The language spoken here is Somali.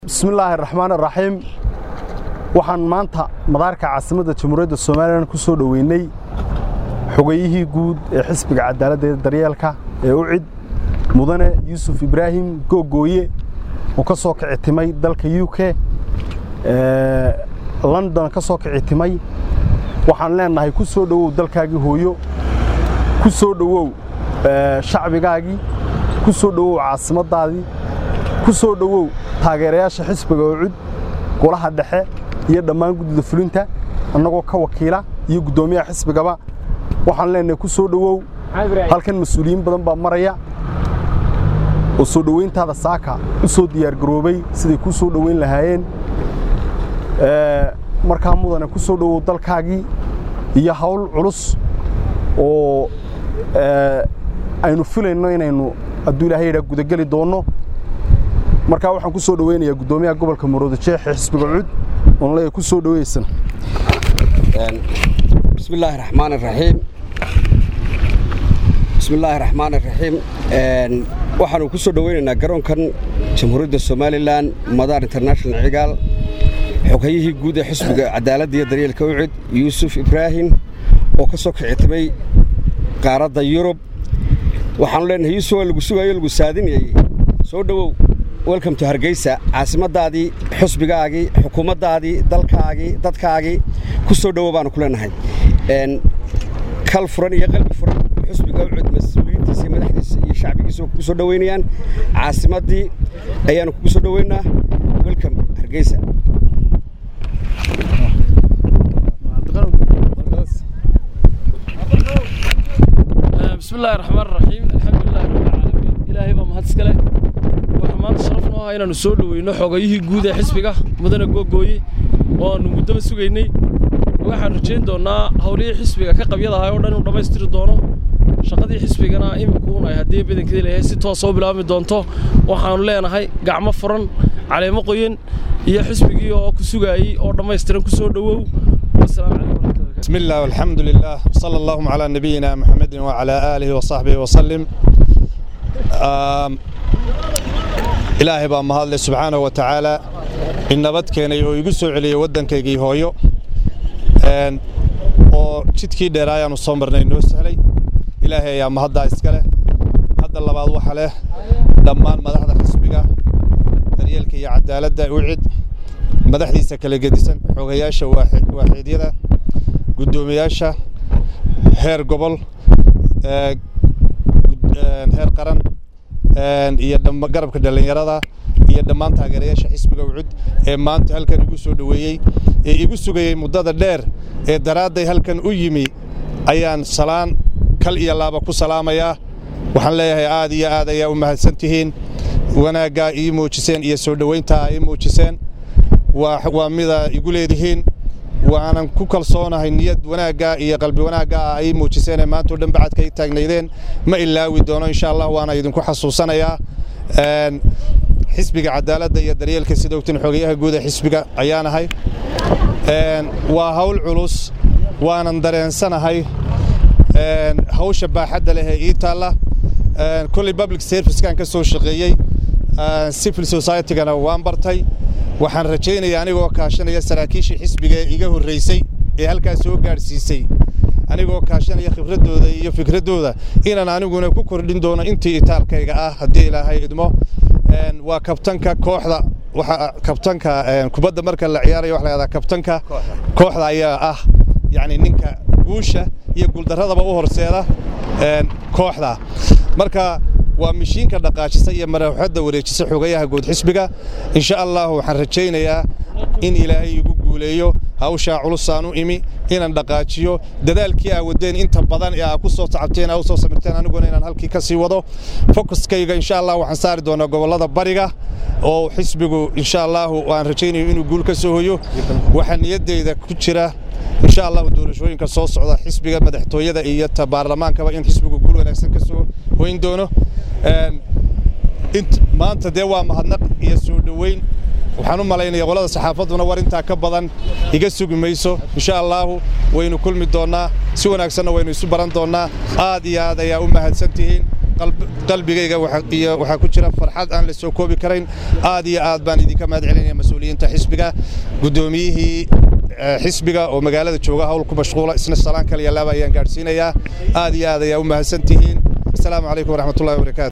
bismillaahi raxmaan raxiim waxaan maanta madaarka caasimadda jamhuuriyadda somalilan ku soo dhoweynay xogayihii guud ee xisbiga cadaaladda ee daryeelka ee u cid mudane yuusuf ibraahim googooye oo ka soo kicitimay dalka u k london ka soo kicitimay waxaan leennahay ku soo dhowow dalkaagii hooyo ku soo dhowow shacbigaagii ku soo dhowow caasimaddaadii ku soo dhowow taageerayaasha xisbiga oo cud golaha dhexe iyo dhammaan guddida fulinta annagoo ka wakiila iyo guddoomiyaha xisbigaba waxaan leenahay ku soo dhowow halkan mas-uuliyiin badan baa maraya oo soo dhowayntaada saaka u soo diyaargaroobay siday ku soo dhowayn lahaayeen markaa mudane ku soo dhowow dalkaagii iyo hawl culus oo aynu filayno inaynu hadduu ilahay yidhaa gudageli doonno markaa waxaan ku soo dhoweynayaa guddoomiyaha gobolka marooda jeex ee xisbiga cud oon leeyahay ku soo dhoweysana bismi illaahi raxmaan raxiim bismi illaahi raxmaan raxiim waxaanu ku soo dhoweynaynaa garoonkan jamhuuriyadda somalilan madaar international cigaal xoghayihii guud ee xisbiga cadaaladda iyo daryeelka ucid yuusuf ibraahim oo ka soo kicitimay qaaradda yurub waxaanu leenahay yuusuf waa lagu sugayo lagu saadinayay soo dhowow welcome to hargeysa caasimaddaadii xusbigaagii xukuumaddaadii dalkaagii dadkaagii ku soo dhowo baanu ku leenahay kal furan iyo qalbi furan xusbiga ucud mas-uuliyiintiisa iyo madaxdiisa iyo shacbigiisa ku soo dhoweynayaan caasimaddii ayaanu kugu soo dhoweynaa welcome hargeysa bismillahi raxmaan raxiim alxamdulilahi rabbilcaalamiin ilaahay baa mahad iska leh waxaa maanta sharaf noo ah inaannu soo dhoweyno xogayihii guud ee xisbiga mudane googooye oo aannu muddaba sugaynay waxaan rajayn doonnaa howlihii xisbiga ka qabyadahay oo dhan inuu dhammaystiri doono shaqadii xisbigana imikuun ay haddii badankeeda leeyahay si toosa u bilaabmi doonto waxaannu leenahay gacmo furan caleemo qoyan iyo xisbigii oo ku sugaayey oo dhammaystiran ku soo dhowow wasalaamu calaykum بسم الله والحمد لله وصلى اللهم على نبينا محمد وعلى آله وصحبه وسلم ilaahay baa mahadle subxaana wa tacaala in nabad keenay oo igu soo celiyey waddankaygii hooyo oo jidkii dheeraayaanu soo marnay noo sahlay ilaahay ayaa mahaddaa iska leh hadda labaad waxa leh dhammaan madaxda xisbiga daryeelka iyo cadaaladda ucid madaxdiisa kala gedisan xogayaasha waaxiidyada guddoomiyaasha heer gobol heer qaran iyo garabka dhallinyarada iyo dhammaan taageerayaasha xisbiga ucud ee maanta halkan igu soo dhoweeyey ee igu sugayey muddada dheer ee daraadday halkan u yimi ayaan salaan kal iyo laaba ku salaamayaa waxaan leeyahay aad iyo aad ayaa u mahadsan tihiin wanaaggaa ii muujiseen iyo soo dhowayntaa ii muujiseen waa mida igu leedihiin waanan ku kalsoonahay niyad wanaagga iyo qalbi wanaagga ah ay muujiseenee maantao dhan bacadka ay taagnaydeen ma ilaawi doono insha allah waana idinku xasuusanayaa xisbiga cadaaladda iyo daryeelka sida ogtin xogayaha guud ee xisbiga ayaanahay waa hawl culus waanan dareensanahay hawsha baaxadda leh ee ii taalla kolley public servicekan ka soo shaqeeyey civil societygana waan bartay waxaan rajaynayaa anigoo kaashanaya saraakiishii xisbiga ee iga horraysay ee halkaas soo gaadhsiisay anigoo kaashanaya khibraddooda iyo fikraddooda inaan aniguna ku kordhin doono intii itaalkayga ah haddii ilaahay idmo waa kabtanka kooxda waxa kabtanka kubadda marka la ciyaarayo waxa la yahdaa kabtanka kooxda ayaa ah yacni ninka guusha iyo guuldarradaba u horseeda kooxda marka waa mishiinka dhaqaajisa iyo marawaxadda wareejisa xogayaha guud xisbiga insha allah waxaan rajaynayaa in ilaahay igu guuleeyo hawshaa culusaan u imi inaan dhaqaajiyo dadaalkii aa wadeen inta badan ee aa ku soo tacabteen aa u soo samirteen aniguna inaan halkii ka sii wado fokuskayga insha allah waxaan saari doonaa gobollada bariga oo xisbigu insha allahu waan rajaynayo inuu guul ka soo hoyo waxaa niyaddeyda ku jira insha allahu doorashooyinka soo socda xisbiga madaxtooyada iyo ta baarlamaankaba in xisbigu guul wanaagsan ka soo hoyn doono maanta dee waa mahadnaq iyo soo dhoweyn waxaan u malaynaya qolada saxaafadduna war intaa ka badan iga sugi mayso insha allaahu waynu kulmi doonnaa si wanaagsanna waynu isu baran doonnaa aad iyo aad ayaa u mahadsan tihiin qalbigayga waxaa ku jira farxad aan la soo koobi karayn aad iyo aad baan idinka mahad celinaya mas-uuliyiinta xisbiga guddoomiyihii xisbiga oo magaalada jooga hawl ku mashquula isna salaan kaliya laaba ayaan gaadhsiinayaa aad iyo aad ayaa u mahadsan tihiin asalaamu calaykum waraxmatullahi wabarakaatu